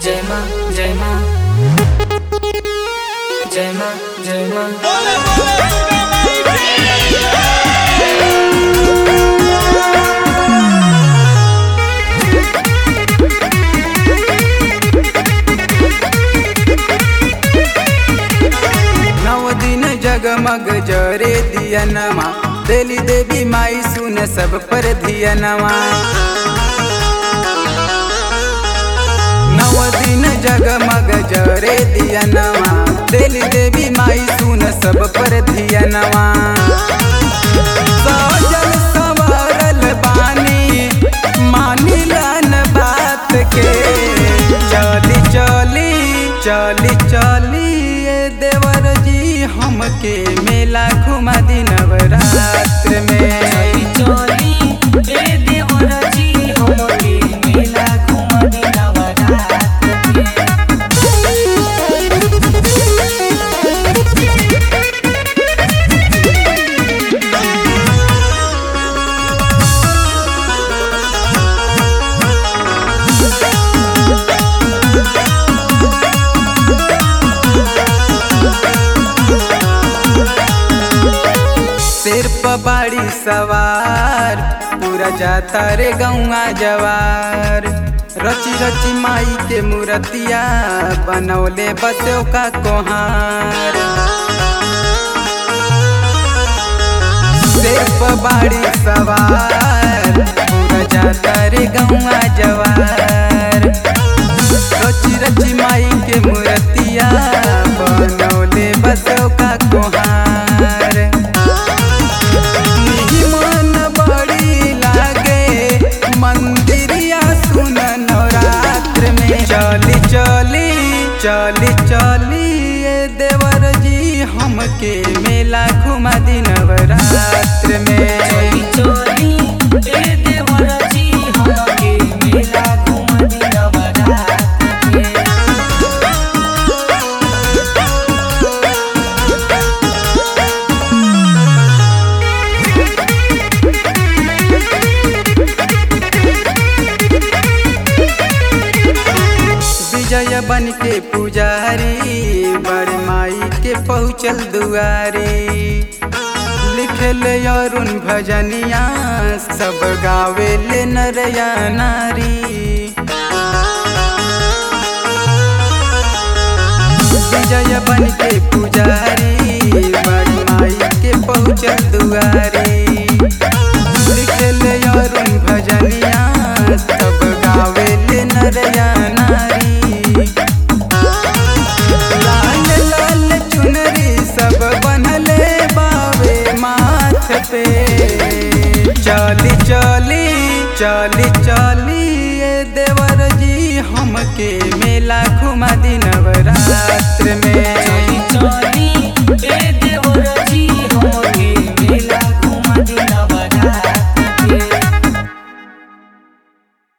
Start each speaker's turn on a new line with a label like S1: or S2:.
S1: जय माँ जय माँ जय माँ जय माँ
S2: नव दिन जगमग जरे दियनमा देली देवी माई सुन सब पर धियनमा नव दिन जगमग जरे दियनमा देली देवी माई सुन सब पर धियनमा सजल संवरल बानी मानिलन बात के चली चली चली चली ए देवर जी हमके मेला घुमा दी नवरात्र में
S1: चली ए देवर जी हमके मेला घुमा दी नवरात्र में।
S2: सिर पर बाड़ी सवार पूरा जाता रे गौआ जवार रची रची माई के मूर्तिया बनौले बसो का कोहार सिर पर बाड़ी सवार पूरा जाता रे गौआ जवार रची रची माई के मूर्तिया बनौले बसो का कोहार मन बड़ी लागे मंदिरिया सुन नवरात्र में चली चली चली चली ए देवर जी हमके मेला घुमा दी नवरात्र में
S1: चली चली ए देवर जी हमके मेला घुमा दी नवरात्र में।
S2: विजय बन के पुजारी बड़ माई के पहुँचल दुआरी लिखल अरुण भजनिया सब गावे ले नरया नारी विजय बन के पुजारी बड़ माई के पहुँचल दुआरी लिखल अरुण भजनिया सब गावे ले नरया नारी लाल लाल चुनरी सब बनले बावे माथ पे चली चली चली चली ए देवर जी हमके मेला घुमा दी नवरात्र में
S1: चली चली